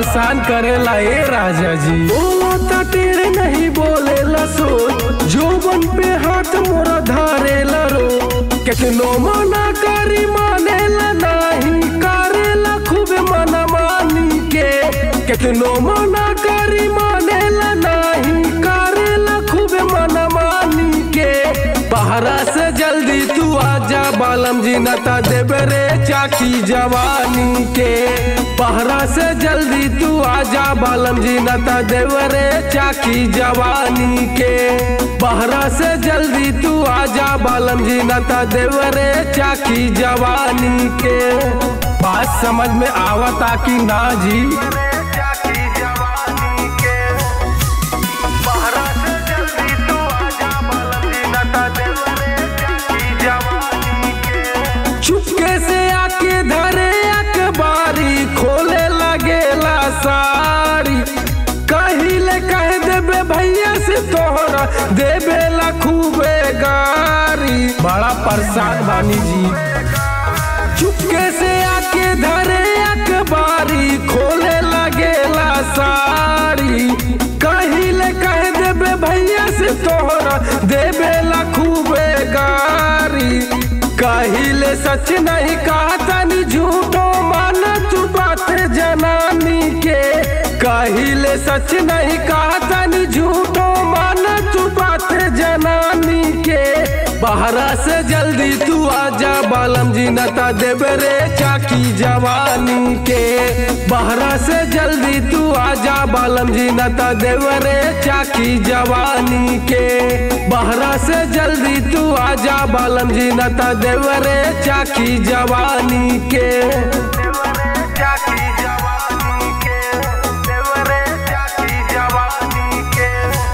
परेशान करेला ए राजा जी बोला ता टेढ़े नहीं बोलेला सोच जोबन पे हाथ मोरा धारेला रो केतनो मना करी मानेला नहीं करेला खूब मना मानी के केतनो मना करी मानेला नहीं करेला खूब मना मानी के बहरा से जल्दी तू आजा बालम जी नता देबे रे चाकी जवानी के बहरा से जल्दी तू आजा बालम जी नता देबे रे चाकी जवानी के बहरा से जल्दी तू आजा बालम जी नता देबे रे चाकी जवानी के बात समझ में आवता कि ना जी चाकी जवानी के बहरा से जल्दी तू आजा बालम जी नता देवरे चाकी जवानी के चुपके से आके धरे अखबारी खोले लगेला सारी कहिले कह देबे भैया से तोहरा देबे ला खूबे गारी बड़ा परेशान बानी जी चुपके से आके धरे अखबारी खोले लगेला सारी कहिले कह देबे भैया से तोहरा देबे ला खूबे गारी कहिले सच नहीं कहता नी झूठो मान तू बात जनानी के कहिले सच नहीं कहता नी झूठो मान तू बात जनानी के बहरा से जल्दी तू आजा बालम जी नता देबे रे चाकी जवानी के बहरा से जल्दी तू आजा बालम जी नता देबे रे चाकी जवानी के बहरा से जल्दी तू आजा बालम जी नता देबे रे चाकी जवानी के देवरे चाकी जवानी के देवरे चाकी जवानी के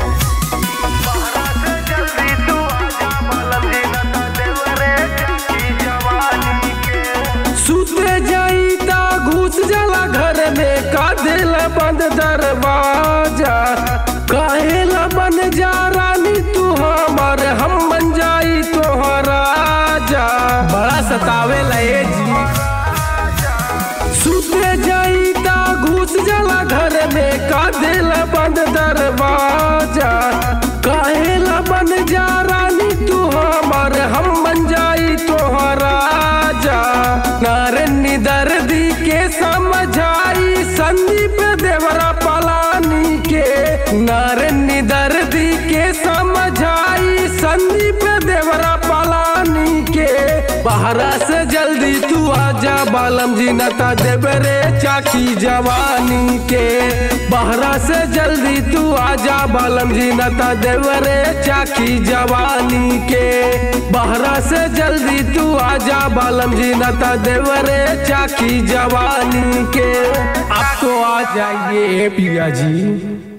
बहरा से जल्दी तू आजा बालम जी नता देवरे चाकी जवानी के सुते जाई ता घुस जाला घर में का दिल बंद दरवाजा काहेला बन जा रानी तू हमर हम बन जाई तोहरा राजा बड़ा सतावे लए जी सुते जाई ता घुस जाला घर में का दिल बंद दरवाजा काहेला बन जा रानी तू हमर हम बन जाई तोहरा राजा नारनी दर्दी के समझाई संदीप देवरा पलानी के नारनी दर्दी के समझाई संदीप देवरा पलानी के बहरा से जल्दी तू आजा बालम जी नता देबे रे चाकी जवानी के बहरा से जल्दी तू आजा बालम जी नता देबे रे चाकी जवानी के बहरा से जल्दी तू आजा बालम जी नता देबे रे चाकी जवानी के अब तो आ जाइए पिया जी